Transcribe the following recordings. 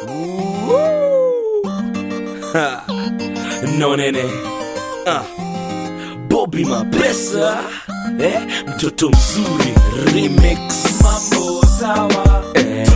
Ha. no nene ah. Bobby Mapesa eh? mtoto mzuri remix mambo sawa eh.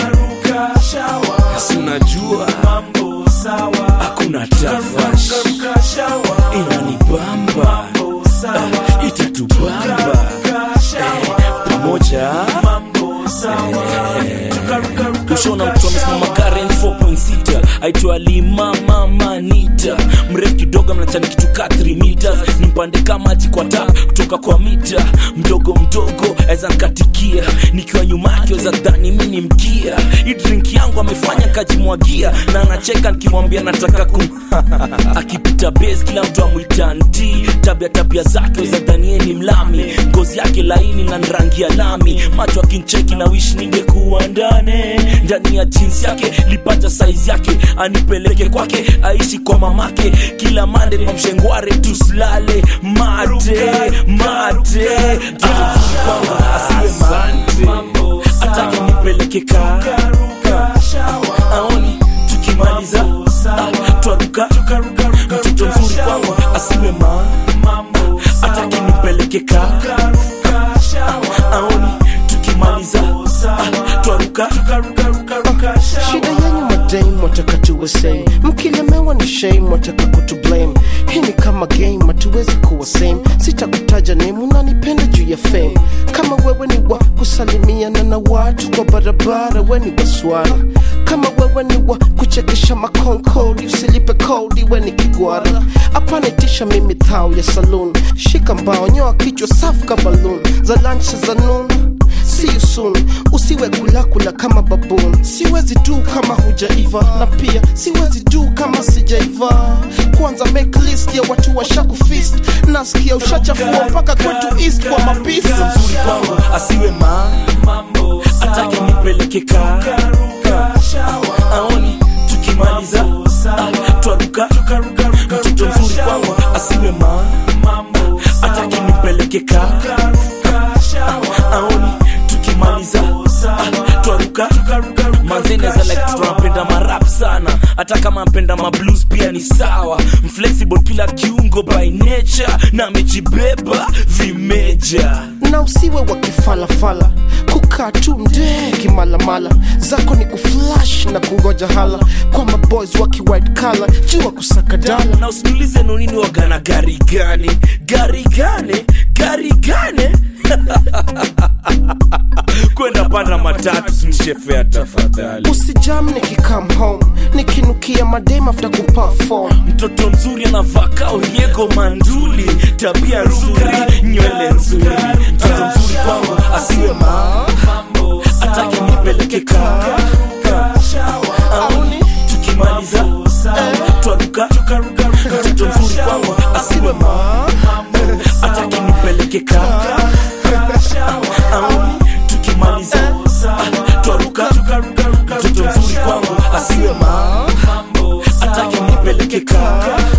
ruka shawa si unajua mambo sawa hakuna tafash ruka shawa inanibamba mambo sawa ah, itatubamba ruka shawa pamoja mambo sawa tukaruka ruka ushona mtu amesimama Karen 4.6 aitwa Lima Mama Nita, mrefu kidogo mnachani kitu ka 3 meters, ni mpande kama maji kwa tap kutoka kwa mita, mdogo mdogo aweza nkatikia, nikiwa nyuma yake weza dhani mi ni mkia. Hii drink yangu amefanya kajimwagia, na anacheka nikimwambia nataka kum akipita base kila mtu amwita nti, tabia tabia zake weza dhanie ni mlami, ngozi yake laini na rangi ya lami, macho akincheki na wish ningekuwa ndani ndani ya jinsi yake lipata saizi yake anipeleke kwake aishi kwa mamake kila mande kwa mshengware tuslale mate mate Ah, kwamba asiwe mate mambo atake nipeleke ka ruka shawa aoni tukimaliza ah, twaruka tukaruka ruka mtoto mzuri kwangu asiwe ma mambo atake nipeleke ka ruka shawa aoni tukimaliza ah, twaruka tukaruka ruka ruka shawa shida yenyu madame wataka tuwe same mkilemewa ni shame wataka kutu blame hii ni kama game hatuwezi kuwa same sitakutaja name unanipenda juu ya fame kama wewe ni wa kusalimiana na watu kwa barabara we ni waswara kama wewe ni wa kuchekesha makonkoli usilipe kodi we ni kigwara hapana itisha mimi thao ya saloon shika mbao nyoa kichwa safu ka balloon za lunch za noon See you soon. Usiwe kulakula kama baboon. Siwezi du kama hujaiva, na pia siwezi du kama sijaiva. Kwanza make list ya watu washakufist, nasikia ushachafua mpaka kwetu east kwa mapisi. mzuri kwangu asiwe ma mambo atake nipeleke ka ruka shawa aoni tukimaliza ah, twaruka tukaruka ruka mtoto mzuri kwangu asiwe ma mambo atake nipeleke ka ruka shawa aoni tukimaliza ah, twaruka manzeneza like tunapenda marap sana hata kama mpenda mablues pia ni sawa mflexible kila kiungo by nature na amejibeba vimeja na usiwe wa kifalafala kukaa tu mdee kimalamala zako ni kuflash na kungoja hala kwa maboys waki white collar jua kusaka dala na usiniulize nonini wagana gari gani gari gani gari gani kwenda panda matatu simshefea tafadhali usijam nikikam home nikinukia madem after kuperform mtoto mzuri anavaa uriego manduli tabia nzuri nywele nzuri mtoto mzuri kwangu asiwe ma mambo atake nipeleke ka auni tukimaliza twaruka mtoto mzuri kwangu asiwe ma atake nipeleke ka auni tukimaliza twaruka mtoto mzuri kwangu asiwe ma atake nipeleke ka